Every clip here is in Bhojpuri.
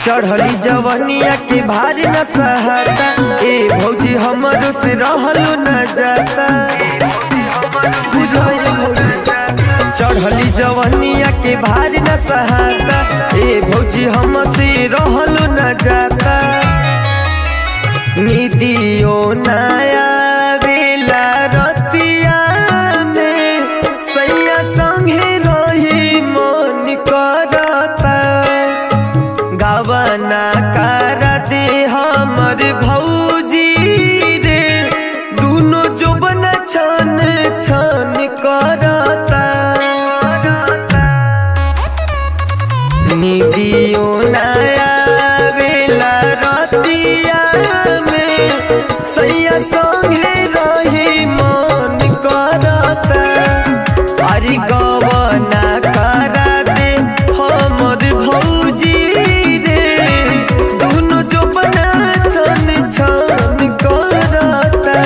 चढ़ली जवनिया के भारी न सहता ए भौजी हमरो से रहलो न जाता बुझाए भौजी चढ़ली जवनिया के भारी न सहता ए भौजी हम से रहलो न जाता निदियो नया बेला रतिया में सैया संगे रही मन करता गवना कर दे हमर भौजी रे दुनो जोबन छन छन करता निदियो नया बेला रतिया में सैया संगे रही मन करता अरे गवना करा दे हमर भौजी रे दुनो जो बना छन छन करता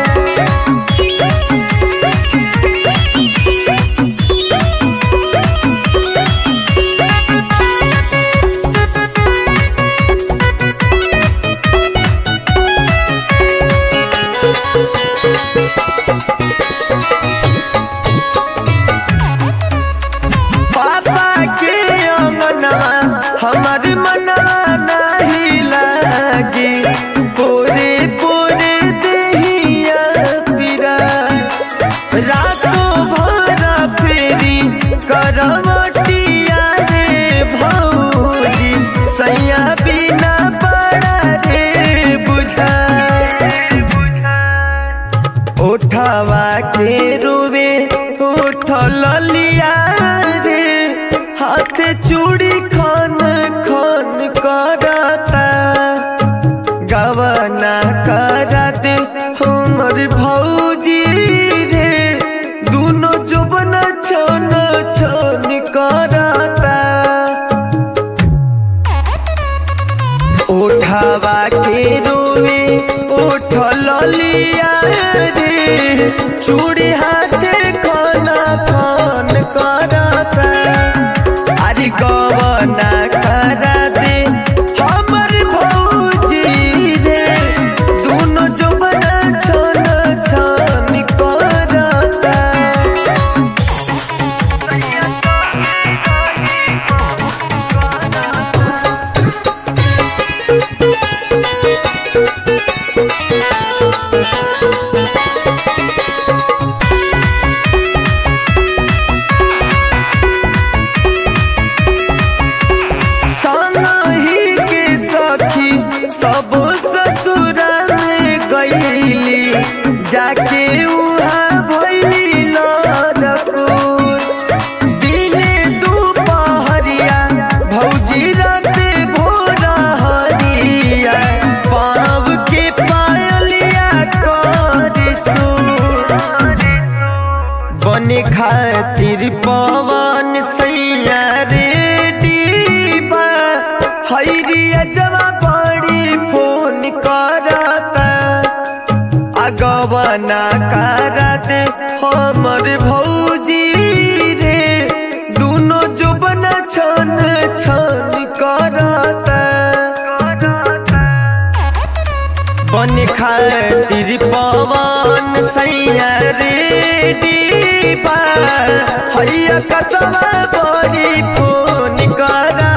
पापा के अंगनवा हमर मनवा नहीं लागे पोरे पोरे देहिया पिरा रातों भर फेरी करवटिया रे भौजी सैया बिना बड़ा रे बुझा उठावा के रुवे उठल लिया रे हाथ चूड़ी खन खन करता गवना करा दे हमर भौजी रे दुनो जुबन छन छन करता उठावा के रोवे उठल लिया रे चूड़ी हाथे खाना खान करता अरे गवना करा दे हमर भौजी रे दोनों जो बना छन छन करता संगही के सखी सब ससुर में गईली जाके उहाँ भैली लड़कोर दिने दुपहरिया भौजी राते भोर हरिया पाव के पायलिया कर सुर बने खातिर पवन सैया रे डीबा हैरिया जवा बड़ी फोन करता अगवना करत हमर भौजी रे दुनो जुबन छन छन करता बन खातिर पवन सैया रे डीबा हैया कसवा बड़ी फोन करा